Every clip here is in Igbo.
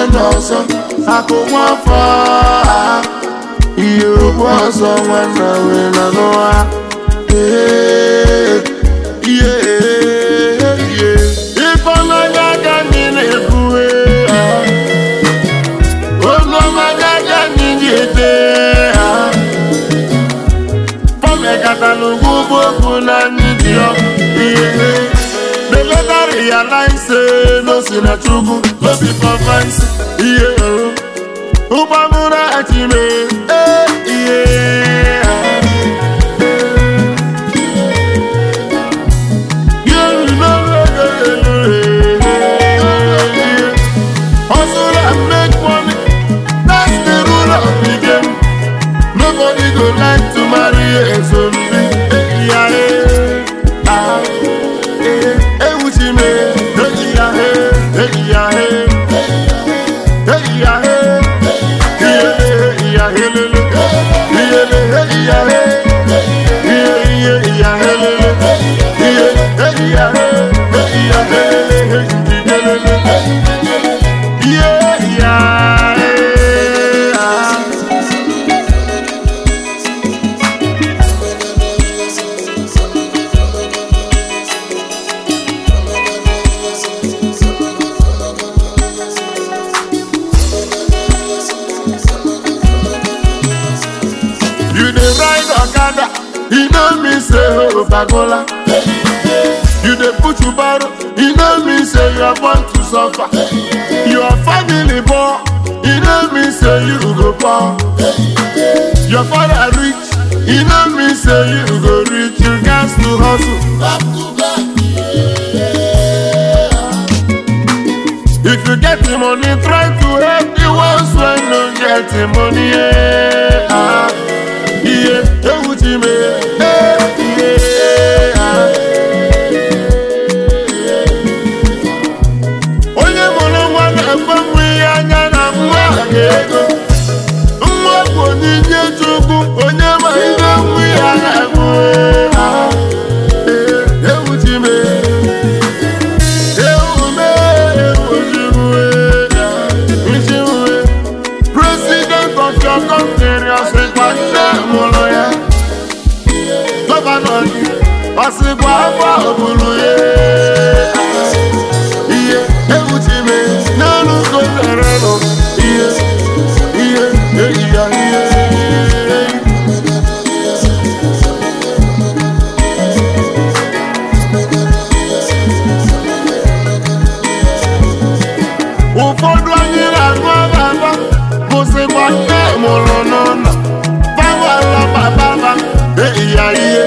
n'ọzọ akụ nwafọ a ihe okpu ọzọ nwanna wee na n'ụwa Ee, ihe ihe ịfọnanya ka anyị na-ekwuwe oluọmaga ka anyị ga-ete ha fọmekatalụgwu bụ okwu na anyị dị ọ ihe The later realize say no sin na chukwu no be for fancy iye o ụgbọmụrụ achime eh iye You know Hustle and make money, that's the rule of the game. Nobody go like to marry a zombie. Yeah, yeah, ah, eh, eh, wuchi me, eh, yeah, eh, eh, yeah, eh, eh, yeah, eh, yeah, eh, yeah, eh, lele, yeah, eh, yeah, eh, yeah, yeah, yeah, eh, lele, yeah, eh, yeah, eh, eh, yeah, eh, lele, yeah, lele, yeah, yeah, eh, ah. You dey ride Okada, you know me say oh Bagola. You dey put your barrow, you know me say you are born to suffer. Your family poor, you know me say you go poor. Your father rich, you know me say you go rich. You got to hustle. Back to back. If you get the money, try to help the ones when no get the money. Yeah, ah, yeah, hey, what you mean? Hey, yeah, ah. Onye mụrụ nwa na-ekwe nwa ihe anya na nwa ga-ego. Nwa bụ onyinye Chukwu, onye ma ihe nwa ya na-ekwu. Ah, eh, hey, what you mean? President of your country, ọsịkwa nne mụrụ ya. Gọvanọ gị, ọsịkwa afọ ogburu ya. Ihe ewuchime n'elu gọvanọ nọ. Ihe, ihe, eyi ya ihe. ụfọdụ anyị na-aṅụ ababa bụsịkwa nne mụrụ n'ụlọ bawala bababa eyi ya ihe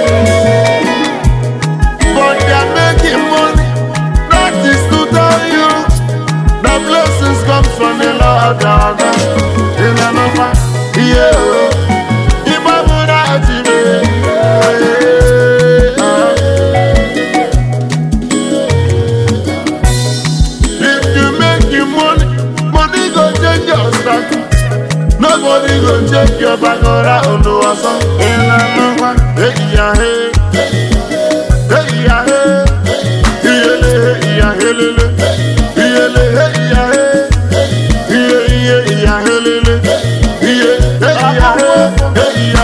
but they are making money that is to tell you the blessings comes from the Lord our God ịlanọkwa ihe o ịgbabụra ejime If you make your money, money go change your status. Nobody go check your back around no asa. Ela nwa, hey ya hey, hey ya hey, iyele hey ya helele, iyele hey ya hey, iye iye ya helele, iye hey ya hey, hey